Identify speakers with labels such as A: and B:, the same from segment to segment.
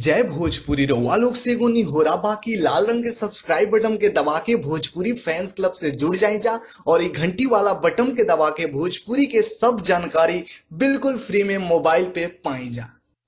A: जय भोजपुरी रउआ लोग से एगो निहोरा बाकी लाल रंग के सब्सक्राइब बटन के दबा के भोजपुरी फैंस क्लब से जुड़ जाए जा और ये घंटी वाला बटन के दबा के भोजपुरी के सब जानकारी बिल्कुल फ्री में मोबाइल पे पाई जा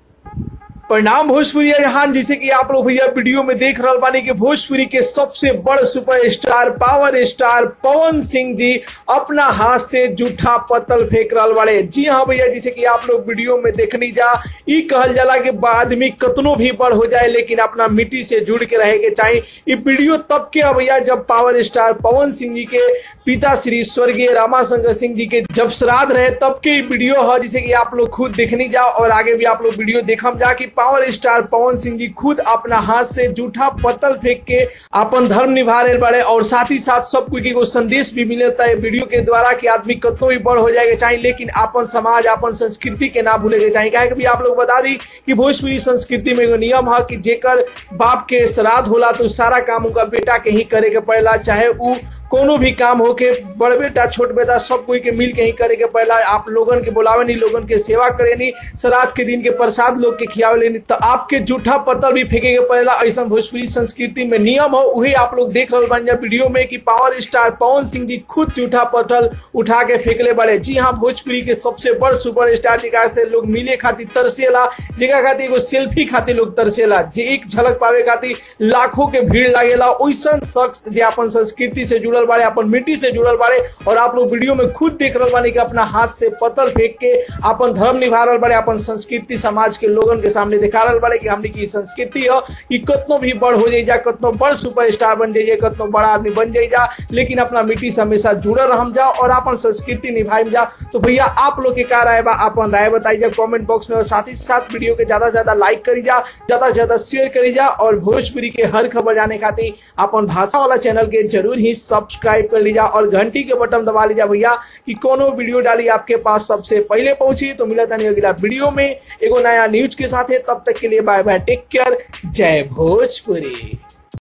B: प्रणाम भोजपुरी जहान जैसे कि आप लोग भैया वीडियो में देख रहे बानी कि भोजपुरी के सबसे बड़ super star power star Pawan Singh ji अपना हाथ से जूठा पत्तल फेंक रहा बाड़े जी हाँ भैया जैसे कि आप लोग वीडियो में देखनी जा ई कहल जाला कि आदमी कतनो भी बड़ हो जाए लेकिन अपना मिट्टी से जुड़ के रहे के चाहिए ई वीडियो तब के है भैया जब पावर स्टार पवन सिंह जी के पिता श्री स्वर्गीय रामाशंकर सिंह जी के जब श्राद्ध रहे तब के ई वीडियो है जिसे कि आप लोग खुद देखनी जा और आगे भी आप लोग वीडियो देखम जा कि पावर स्टार पवन सिंह जी खुद अपना हाथ से जूठा पत्तल फेंक के अपन धर्म निभा रहे बड़े और साथ ही साथ सब कोई के एगो संदेश भी मिलता है वीडियो के द्वारा कि आदमी कतनो भी बड़ हो जाएगा चाहिए लेकिन अपन समाज अपन संस्कृति के ना भूले के चाहिए काहे कि भी आप लोग बता दी कि भोजपुरी संस्कृति में एगो नियम है कि जेकर बाप के श्राद्ध होला तो सारा काम उनका बेटा के ही करे के पड़ेला चाहे उ कोनो भी काम होके बड़ बेटा छोट बेटा सब कोई के मिल के ही करे के पहला आप लोगन के बुलावे नहीं लोगन के सेवा करे नहीं श्राद्ध के दिन के प्रसाद लोग के खियावे लेनी तो आपके जूठा पत्थर भी फेंके के पड़ेला ऐसा भोजपुरी संस्कृति में नियम हो वही आप लोग देख रहे बन वीडियो में कि पावर स्टार पवन सिंह जी खुद जूठा पत्थर उठा के फेंकले बड़े जी हाँ भोजपुरी के सबसे बड़ सुपर स्टार जगह से लोग मिले खातिर तरसेला जगह खातिर एगो सेल्फी खातिर लोग तरसेला जे एक झलक पावे खातिर लाखों के भीड़ लागेला वैसा शख्स जे अपन संस्कृति से जुड़ल बारे अपन मिट्टी से जुड़ल बारे और आप लोग वीडियो में खुद देख रहे बानी कि अपना हाथ से पत्थर फेंक के अपन धर्म निभा रहे बारे अपन संस्कृति समाज के लोगन के सामने दिखा रहे बारे कि हमने की संस्कृति है कि कतनो भी बड़ हो जाए कतनो बड़ सुपर स्टार बन जाइए कतनो बड़ा आदमी बन जाइए लेकिन अपना मिट्टी से हमेशा जुड़ल रह जा और अपन संस्कृति निभाई जा तो भैया आप लोग के का राय बा अपन राय बताइए कमेंट बॉक्स में और साथ ही साथ वीडियो के ज्यादा से ज्यादा लाइक करी जा ज्यादा से ज्यादा शेयर करी जा और भोजपुरी के हर खबर जाने खातिर अपन भाषा वाला चैनल के जरूर ही सब्सक्राइब कर लीजा और घंटी के बटन दबा लीजा भैया कि कोनो वीडियो डाली आपके पास सबसे पहले पहुंची तो मिला था नहीं अगला वीडियो में एगो नया न्यूज के साथ है तब तक के लिए बाय बाय टेक केयर जय भोजपुरी